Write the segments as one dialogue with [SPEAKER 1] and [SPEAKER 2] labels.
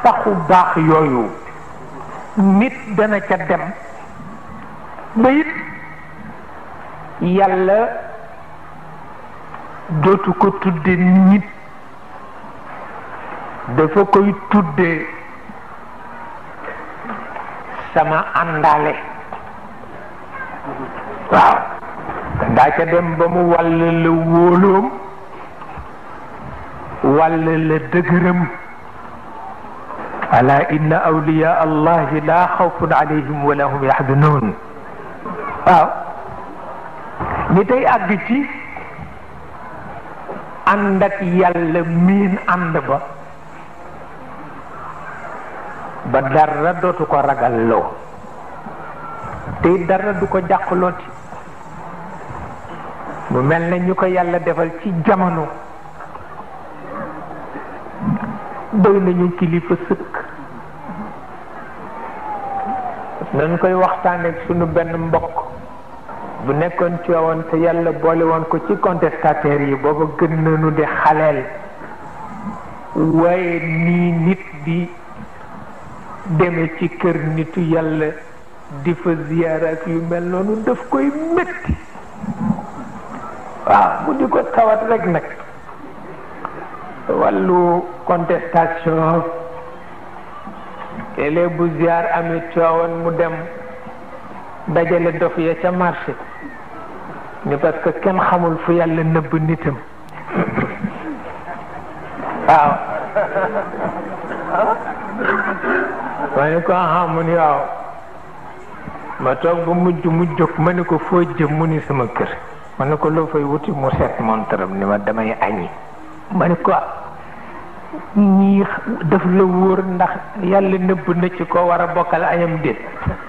[SPEAKER 1] paxu baax yooyu nit dana ca dem ba it yàlla dootu ko tudde nit dafa koy tudde sama àndaale waaw ndaa ca dem ba mu wàll la wóoloom wàll la dëgëram ala inna awliya allahi la xawfun alayhim wala hum yaxzanun waaw ni tey àgg ci ànd ak yàlla miin ànd ba ba dara dootu ko ragal loo te dara du ko jàqlooti mu mel ne ñu ko yàlla defal ci jamono doy nañu kilifa sëkk nañ koy waxtaane ak sunu benn mbokk bu nekkoon ci woon te yàlla boole woon ko ci contestataires yi booba gën nañu di xaleel waaye nii nit di deme ci kër nitu yàlla di fa ziyaara ak yu mel noonu daf koy métti waaw mu di ko tawat rek nag wàllu contestation léeg bu ziar amee coowoon mu dem dajale dof ya ca marché ni parce que kenn xamul fu yàlla nëbb nitam waaw ma ne ko aha mu ni waaw ma toog ba mujj mu jóg ma ne ko foo jëm mu ni sama kër ma ne ko loo fay wuti mu seet montaram ni ma damay añi ma ne ko ñii daf la wóor ndax yàlla nëbb na ci ko war a bokkal añam déet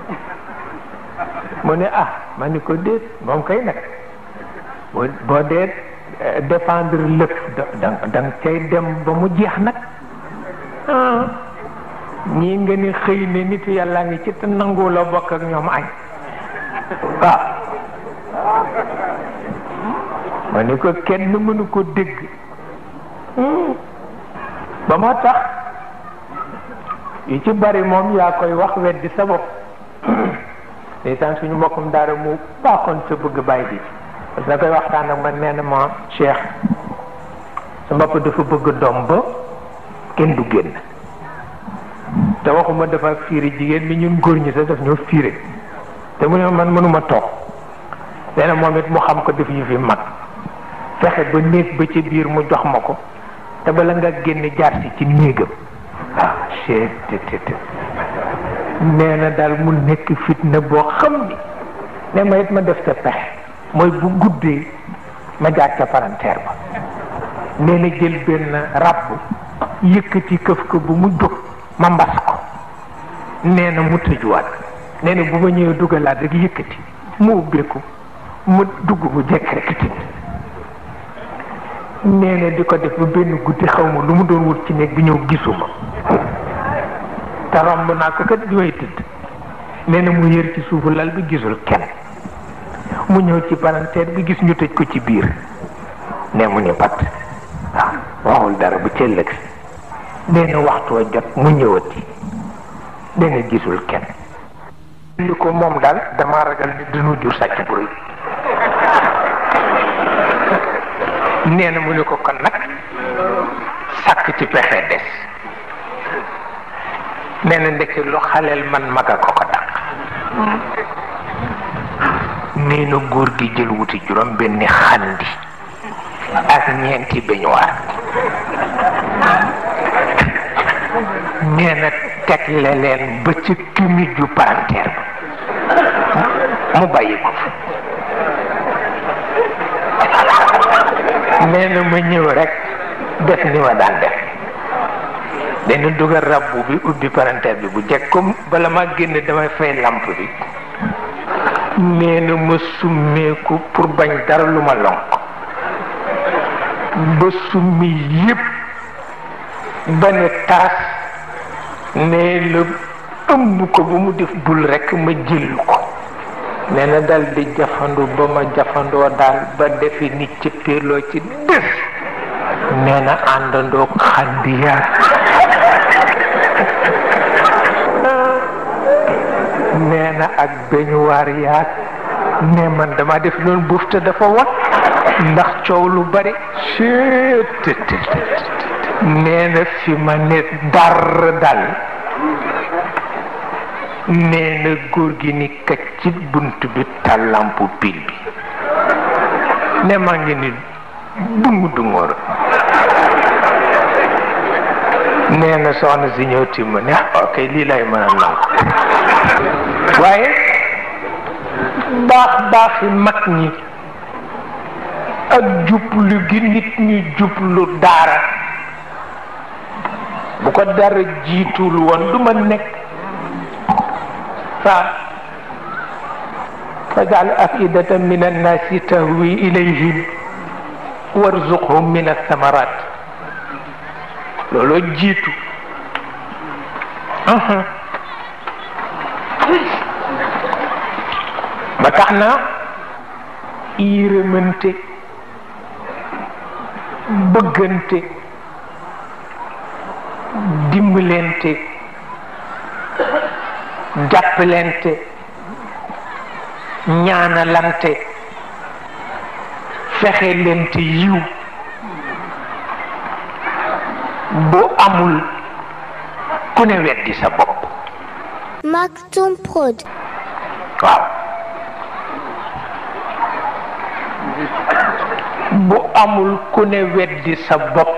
[SPEAKER 1] mu ne ah ma ni ko déet moom kay nag boo boo dee défendre lépp da da nga cay dem ba mu jeex nag ñii nga ni xëy ne nitu yàlla ngi ci te nangu la bokk ak ñoom añ waaw ma ni ko kenn mënu ko dégg ba moo tax yu ci bari moom yaa koy wax weddi sa bopp ndeysaan suñu mbokkum daara mu baaxoon sa bëgg bàyyi bi parce que da koy waxtaan ak man nee na ma Cheikh sa bopp dafa bëgg doom ba kenn du génn te waxuma dafa fiire jigéen mi ñun góor ñi sax daf ñoo fiire te mu ne man mënuma toog nee na moom it mu xam ko def yu fi mag fexe ba néeg ba ci biir mu jox ma ko te bala nga génn jaar si ci néegam ah chee te nee na daal mu nekk fitna boo xam ni ne ma it ma def sa pexe mooy bu guddee ma jaar ca palanteer ba nee na jël benn ràbb yëkkati këf ko bu mu jóg ma mbas ko nee na mu tëjuwaat nee na bu ma ñëwee dugalaat rek yëkkati mu ubbeeku mu dugg mu jekk rek tëdd nee na di ko def ba benn guddi xaw ma lu mu doon wut ci néeg bi ñëw gisuma te romb naa ko kat jooy tëdd nee na mu yër ci suufu lal bi gisul kenn mu ñëw ci palanteer bi gis ñu tëj ko ci biir ne mu ni pat waaw waxul dara bu cëllëg si nee na waxtu wa jot mu ñëwati nee na gisul kenn li ko moom daal dama ragal ni dinu jur sàcc bu rëy nee na mu ni ko kon nag sàkk ci pexe des nee na ndekki lu xaleel man maga ko ko dàq nee na góor gi jël wuti juróom benni xandi ak ñeenti beñuwaar nee na tegle leen ba ci kimi ju palanteer ba mu bàyyi ko fa nee na ma ñëw rek def ni ma daan def dana dugal rabbu bi ubbi palanteer bi bu jekk comme bala ma génn damay fay lamp bi nee na ma summeeku pour bañ dara lu ma lonk ba summi yépp ba ne taas nee la ëmb ko ba mu def bul rekk ma jël ko nee na dal di jafandu ba ma jafandoo daal ba defi nit ci péerloo ci def nee na àndandoo xandiyaar beñuwaar yaag ne man dama def noonu buuf te dafa wat ndax coow lu bari ctt nee na fi ma ne dar dal nee na góor gi ni kacc ci bunt bi tàllampu pil bi ne maa ngi ni dungu dungóor nee na soxna si ñëw timma ne ok lii lay mën a nangu waaye baax baaxi mag ñi ak jublu gi nit ñi jublu daara bu ko dara jiitul woon du ma nekk fa fajal afidatan min annaasi tahwi ilayhim warzuqhum min athamarat looloo jiitu ba tax na yërëmante bëggante dimbalante jàppalante ñaanalante fexe lente yiw bu amul ku ne weddi sa bopp
[SPEAKER 2] Maktoum Prod.
[SPEAKER 1] waaw bu amul ku ne weddi sa bopp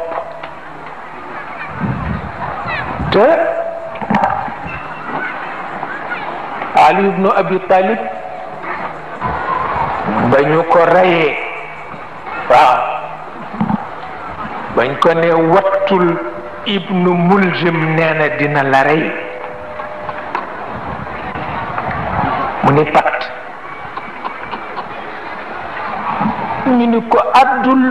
[SPEAKER 1] te Ali ibnu Abi Talib ba ñu ko reyee waaw bañ ko ne wattul ibnu Muljim nee na dina la rey mu ni pat ñu ni ko àddul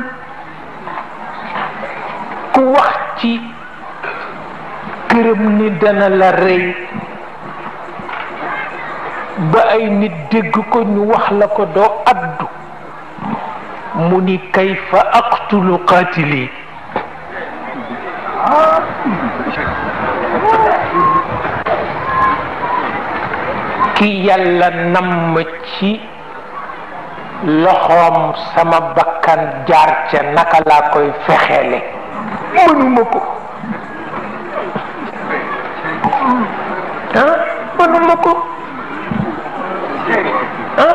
[SPEAKER 1] ku wax ci këram ni dana la rey ba ay nit dégg ko ñu wax la ko doo addu mu ni kayfa aqtulu qaatili ki yàlla namm ci loxoom sama bakkan jaar ca naka laa koy fexeele mënuma ko ah mënuma ko ah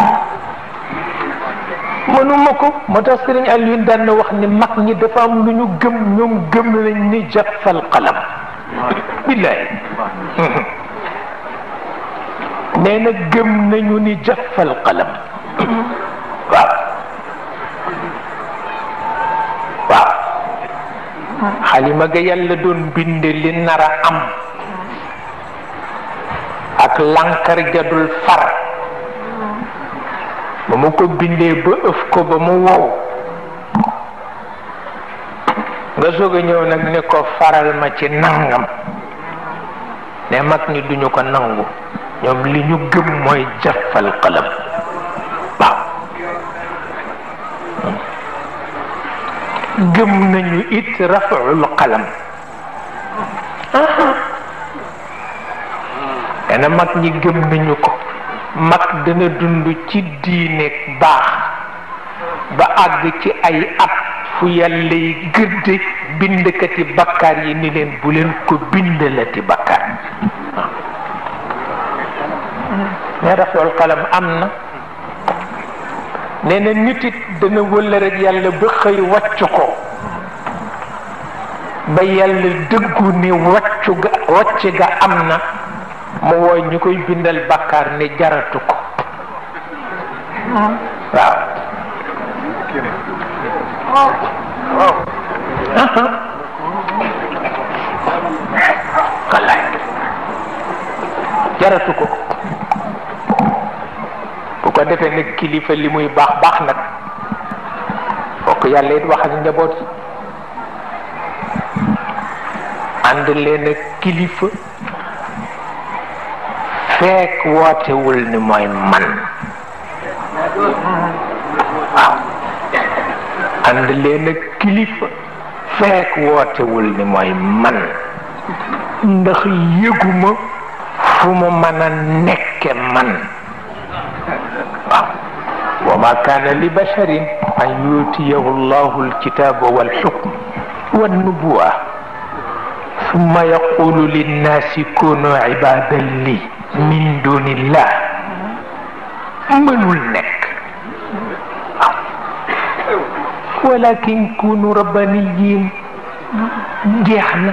[SPEAKER 1] mënuma ko moo tax sëriñ Alioune daan na wax ni mag ñi dafa am lu ñu gëm ñoom gëm nañ ni jaffal qalam billaay nee na gëm nañu ni jaffal qalam waaw waaw xalima ga yàlla doon bind li nar a am ak lankar jadul far ba mu ko bindee ba ëf ko ba mu wow nga soog a ñëw nag ni ko faral ma ci nangam ne mag ñi duñu ko nangu ñoom li ñu gëm mooy jafal qalam waaw gëm nañu it rafaul qalam dana mag ñi gëm nañu ko mag dana dund ci diine baax ba àgg ci ay at fu yàlla yi gëdde bindkati bakkaar yi ni leen bu leen ko bindalati bakkaar ne rafaul qalam am na nee na nit it dana wëla rek yàlla ba xëy wàcc ko ba yàlla dëggu ni wàccu ga wàcc ga am na mu wooy ñu koy bindal bàkkaar ne jaratu ko waaw wallaay jaratu ko bu ko defee nag kilifa li muy baax baax nag fokk yàlla it wax ak njaboot yi ànd leen ak kilifa fekk wootewul ni mooy man waaw ànd leen ak kilifa fekk wootewul ni mooy man ndax yëguma fu mu mën a nekke man waaw wa ma kaana li basharin an yutiyahu llahu alkitaba walxukm wannubuwa summa yaqulu linnaasi kunu ibadan li min dunillah mënul nekk walakin kunu rabbaniyin jeex na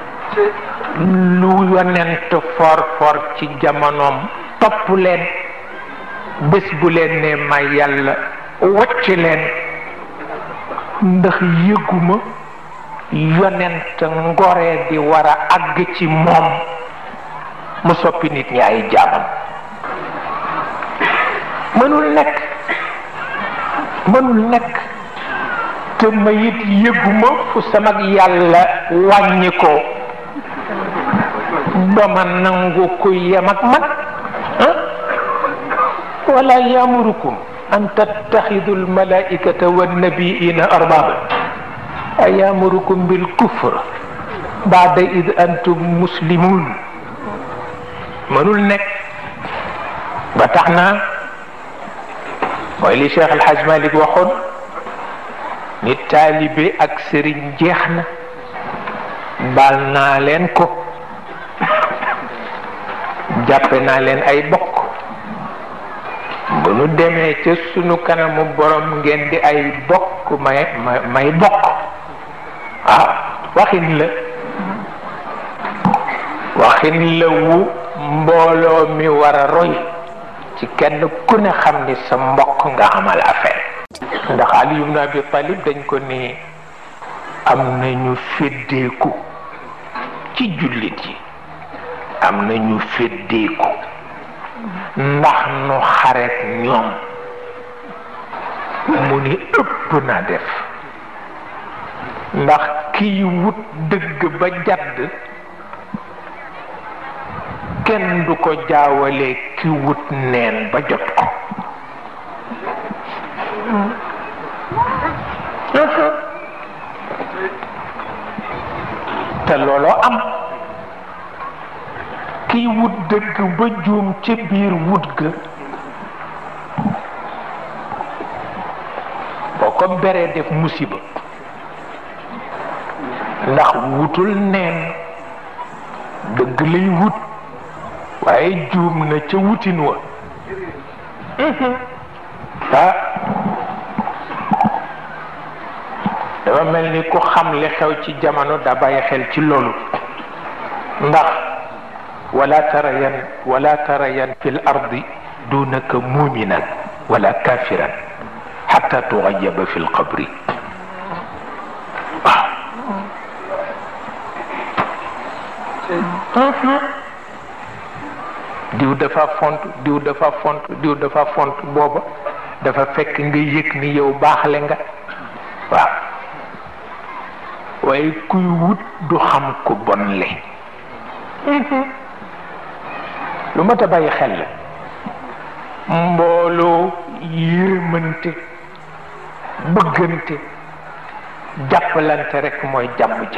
[SPEAKER 1] lu yonent for for ci jamonoom topp leen bés bu leen ne ma yàlla wacc leen ndax yëguma yonent ngoree di war a àgg ci moom mu soppi nit ñi ay jaamam mënul nekk mënul nekk te ma it yëguma fu sama yàlla wàññi ko ba ma nangu ku yem ak man wala yamurukum an tattaxidu almalaikata wannabiina arbaba ayamurukum bilkufr baada id antum muslimun mënul nekk ba tax na mooy li Cheikh El Hadj Malick waxoon ni taalibe ak sëriñ jeex na baal naa leen ko jàppe naa leen ay bokk bu nu demee ca sunu kanamu borom ngeen di ay bokk may may bokk waaw waxin la waxin la wu mbooloo mi war a roy ci kenn ku ne xam ni sa mbokk nga amal affaire ndax Ali ibn Abi Talib dañ ko ni am nañu féddeeku ci jullit yi am nañu féddeeku ndax nu xareet ñoom mu ni ëpp na def ndax kiy wut dëgg ba jadd kenn du ko jaawale ki wut neen ba jot ko te looloo am kiy wut dëgg ba juum ca biir wut ga boo ko beree def musiba ndax wutul neen dëgg lay wut waaye juum na ca wutin wa ah dafa mel ni ku xam li xew ci jamono da bàyyi xel ci loolu ndax wala tarayan wala tarayan fi l ardi dunaka muminan wala kafiran xata tuxayaba fi l qabri waaw diw dafa font diw dafa font diw dafa font booba dafa fekk nga yëg ni yow baaxle nga waaw waaye kuy wut du xam ku bon le lu mat a bàyyi xel la mbooloo yërmante bëggante jàppalante rek mooy jàmm ja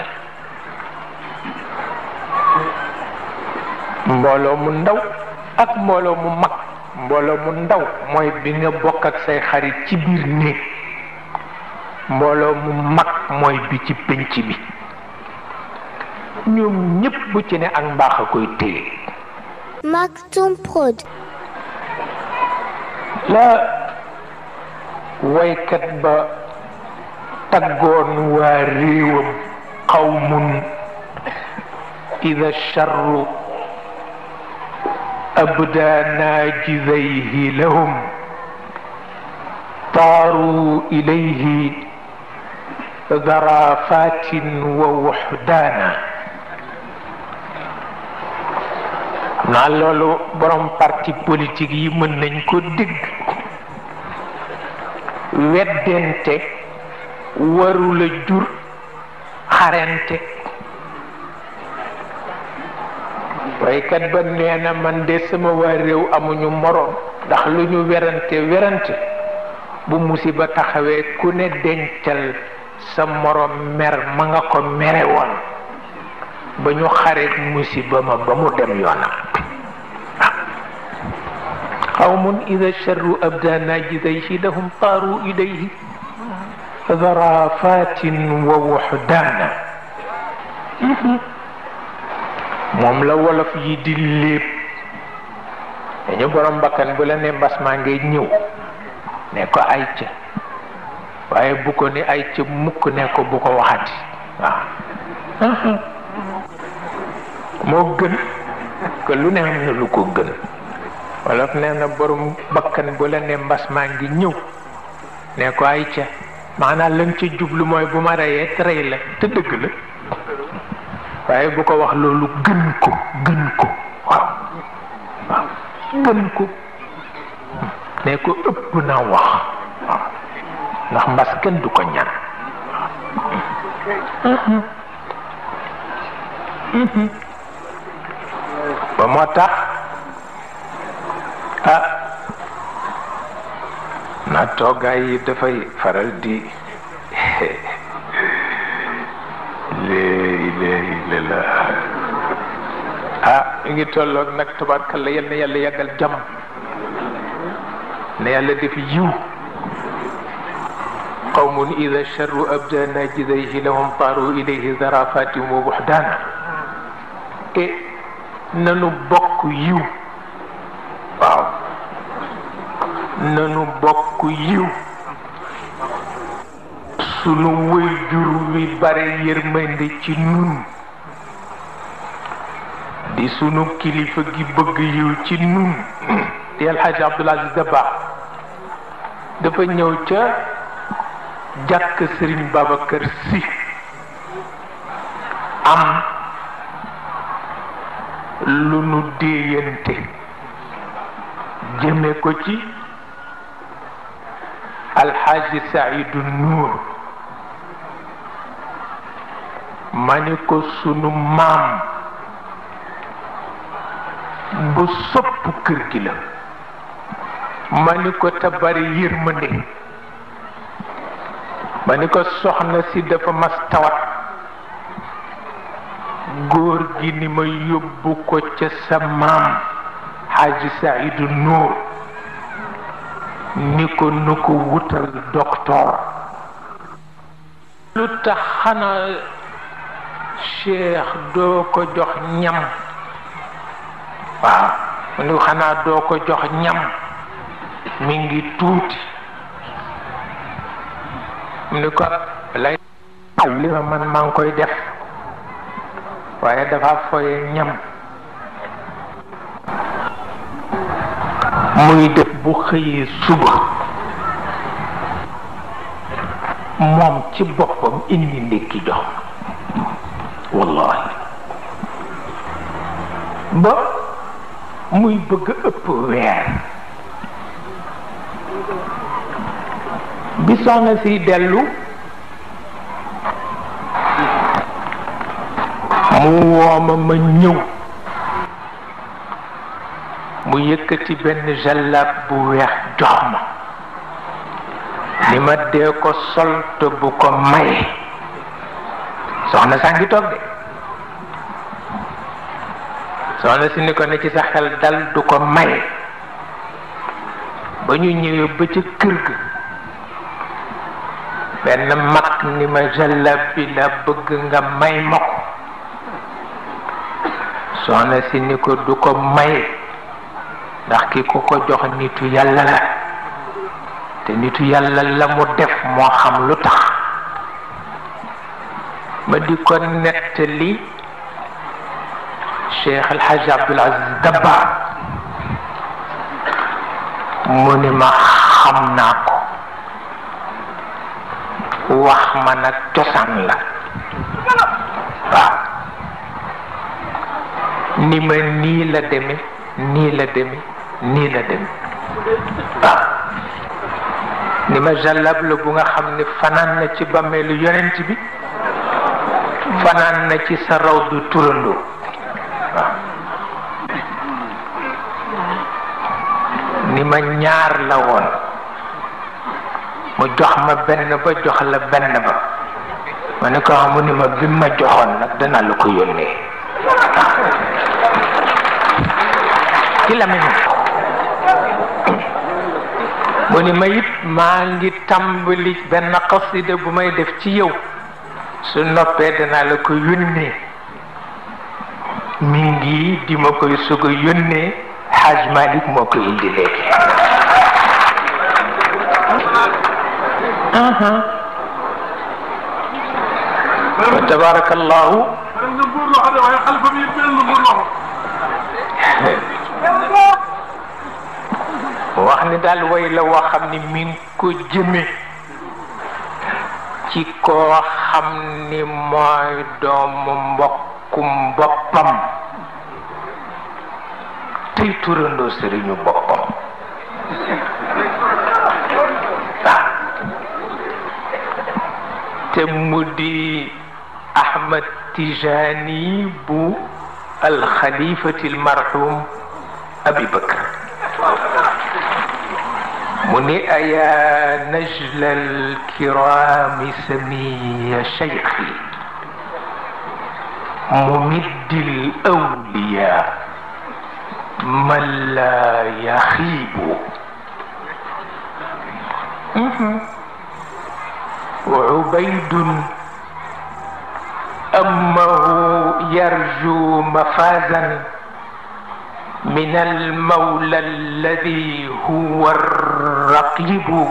[SPEAKER 1] mbooloo mu ndaw ak mbooloo mu mag mbooloo mu ndaw mooy bi nga bokk ak say xarit ci biir néeg mbooloo mu mag mooy bi ci pénc bi ñoom ñépp bu ci ne ak mbaax a koy téye
[SPEAKER 2] Maktoum Prod.
[SPEAKER 1] la waykat ba taggoon waa réewam qawmun ida charru abda naajidayhi lahum taaru ilayhi darafatin wa wuxdaana naa loolu borom parti politique yi mën nañ ko dégg weddente warula jur xarente waykat ba nee na man de sama waa réew amuñu moroom ndax lu ñu werante werante bu musiba taxawee ku ne dencal sa moroom mer ma nga ko mere woon ba ñu xareet musiba ma ba mu dem yoonam qawmun ida charru abda najidayhi lahum taaru ilayhi zarafatin wa wuxdaana moom la wolof yi di léeb dañu borom bakkan bu la ne mbas maa ngay ñëw ne ko ay ca waaye bu ko ni ay ca mukk ne ko bu ko waxati waaw moo gën que lu ne am na lu ko gën wolof nee na borom bakkan bu la ne mbas maa ngi ñëw ne ko ay ca maanaam lañ ca jublu mooy bu ma reyee rey la te dëgg la waaye bu ko wax loolu gën ko gën ko waaw waaw gën ko ne ko ëpp na wax waaw ndax mbas kenn du ko ñaan ba moo tax ah na toogaay yi dafay faral di léegi léegi la ah ñu ngi tolloog nag tabarkalla yal na yàlla yàggal jàmm na yàlla def yiw qawmun ida charru abda najidayhi lahum taaru ilayhi zarafatin wa buxdaana e nanu bokk yiw waaw nanu bokk yiw sunu wëy jur wi bare yërmande ci nun di sunu kilifa gi bëgg yiw ci nun di alxaaji Abdul Aziz Dabakh dafa ñëw ca jàkk Sëriñ Babacar Si am lu nu déeyante jëme ko ci alxaaji Saidu Nuur ma ni ko sunu maam bu sopp kër gi la ma ni ko te bari yërmande ma ni ko soxna si dafa mas tawat góor gi ni ma yóbbu ko ca sa maam xaaji Saidu Nuur ni ko nu ko wutal docteur lu tax xanaa cheikh doo ko jox ñam waaw mu ni xanaa doo ko jox ñam mi ngi tuuti mu ni ko lay li ma man maa ngi koy def waaye dafa foye ñam muy def bu xëyee suba moom ci boppam indi ndékki jox wallahi ba muy bëgg ëpp weer bi soxna si dellu mu wooma ma ñëw mu yëkkati benn jallab bu weex jox ma ni ma dee ko sol te bu ko maye soxna saa ngi toog de soxna si ni ko ne ci sa xel dal du ko maye ba ñu ñëwee ba ca kër ga benn mag ni ma jallab bi la bëgg nga may ma ko soxna si ni ko du ko maye ndax ki ko ko jox nitu yàlla la te nitu yàlla la mu def moo xam lu tax ma di ko nettali Cheikh El Hadj Abdoul Aziz Dabakh mu ni ma xam naa ko wax ma nag cosaan la waaw ni ma nii la deme nii la deme nii la deme waaw ni ma jàllab la bu nga xam ne fanaan na ci bàmmeelu yonent bi fanaan na ci sa raw du turandoo waaw ni ma ñaar la woon mu jox ma benn ba jox la benn ba ma ne ko xamu ni ma bi ma joxoon nag dana la ko yónnee ci la mu ni ma it maa ngi tàmbali benn xasida bu may def ci yow su noppee danaa la ko yónnee mi ngi di ma koy sug a yónnee xaaj Malik moo ko indi léegi wa tabarakallahu wax ni daal way la woo xam ni mi ngi ko jëme ci koo xam ni mooy doomu mbokkum boppam tey turandoo sëriñu boppam te mu di Ahmad Tijani bu alxalifati almarhum Abi Bakr mu ni ayaa najla alkirami samiya cheikhi mumiddi alawliya man la yaxiibu وعبيد أمه يرجو مفازا من المولى الذي هو الرقيب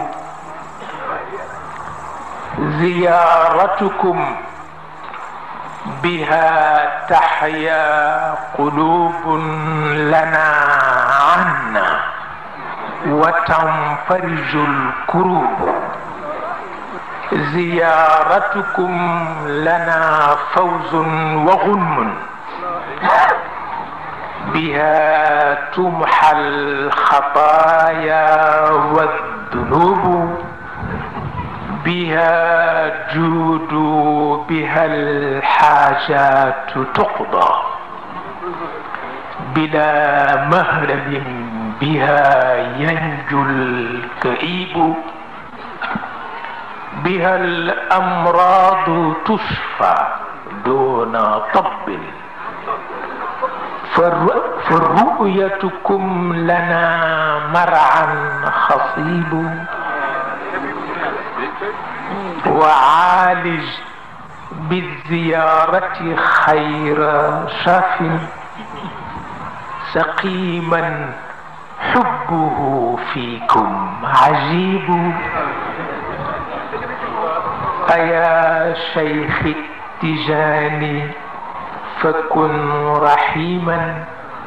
[SPEAKER 1] زيارتكم بها تحيا قلوب لنا عنا وتنفرج الكروب زيارتكم لنا فوز وغنم بها تمحى الخطايا والذنوب بها جود بها الحاجات تقضى بلا مهرب بها ينجو الكئيب بها الأمراض تشفى دون طب فرؤيتكم لنا مرعا خصيب وعالج بالزيارة خير شاف سقيما حبه فيكم عجيب أيا شيخ التجاني فكن رحيما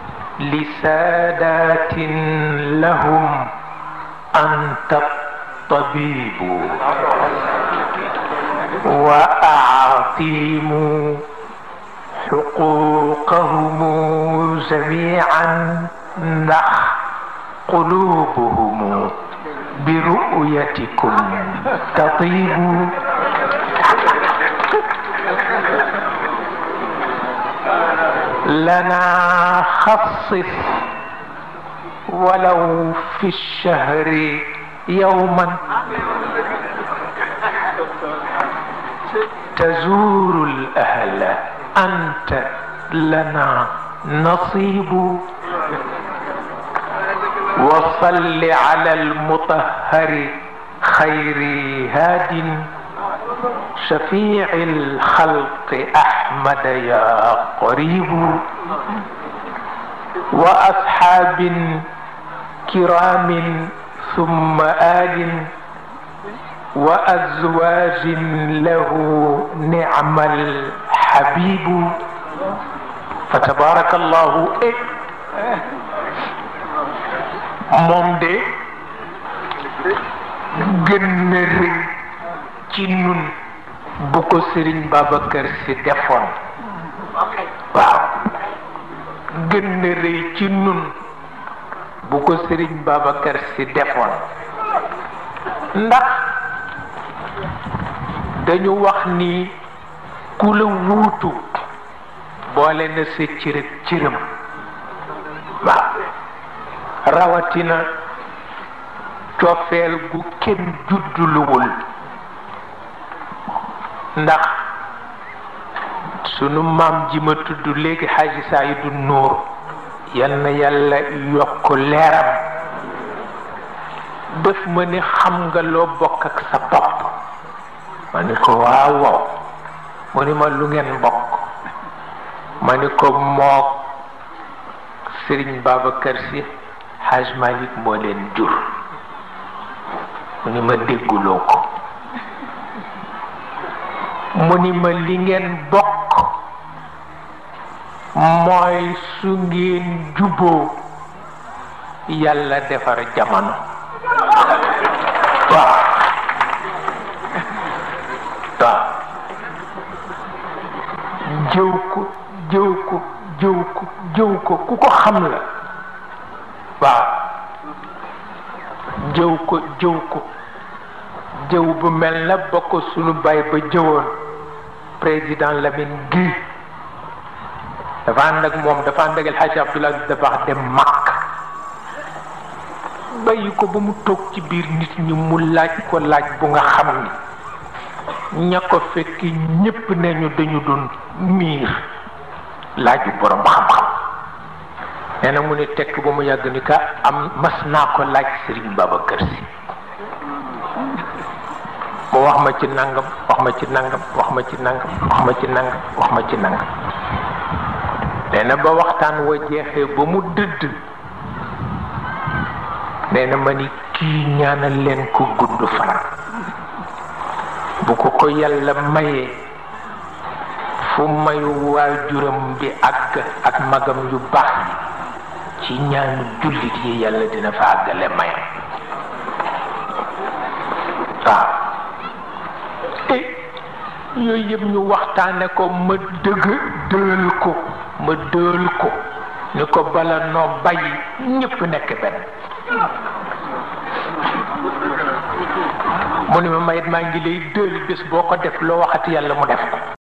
[SPEAKER 1] لسادات لهم أنت الطبيب وأعطيم حقوقهم جميعا نخ قلوبهم برؤيتكم تطيب لنا خصص ولو في الشهر يوما تزور الأهل أنت لنا نصيب وصل على المطهر خير هاد شفيع الخلق أحمد يا قريب وأصحاب كرام ثم آل وأزواج له نعم الحبيب فتبارك الله إيه moom de gën na rëy ci nun bu ko sëriñ Babacar si defoon waaw gën na rëy ci nun bu ko sëriñ Babacar si defoon ndax dañu wax ni ku la wuutu boole na sa cërëg cërëm waaw rawatina cofeel gu kenn judduluwul ndax sunu maam ji ma tudd léegi xaaji Saydu Nuur yal na yàlla yokk leeram def ma ni xam nga loo bokk ak sa bopp ma ni ko waaw waaw mu ni ma lu ngeen bokk ma ni ko mook Sëriñ Babacar Si Haj Malik moo leen jur mu ni ma dégguloo ko mu ni ma li ngeen bokk mooy su ngeen juboo yàlla defar jamono waaw waaw jëw ko jëw ko jëw ko jëw ko ku ko xam la waaw jëw ko jëw ko jëw bu mel na ba ko sunu baay ba jëwoon président Lamine Guèye dafa ànd ak moom dafa ànd ak El Hadj Abdoulaye Aziz Dabakh dem Makk bàyyi ko ba mu toog ci biir nit ñi mu laaj ko laaj bu nga xam ni ña ko fekk ñépp nañu dañu doon miir laaju borom xam-xam nee na mu ne tekk ba mu yàgg ni ka am mas naa ko laaj Serigne Babacar Sy mu wax ma ci nangam wax ma ci nangam wax ma ci nangam wax ma ci nangam wax ma ci nangam nee na ba waxtaan wa jeexee ba mu dëdd nee na ma ni kii ñaanal leen ko gudd fan bu ko ko yàlla mayee fu mayu waajuram bi àgg ak magam yu baax yi ci ñaanu jullit yi yàlla dina fa àggale mayam waaw te yooyu yëpp ñu waxtaane ko ma dëgg dël ko ma dël ko ni ko bala noo bàyyi ñépp nekk benn mu ni ma mayit maa ngi lay dël bés boo ko def loo waxati yàlla mu def ko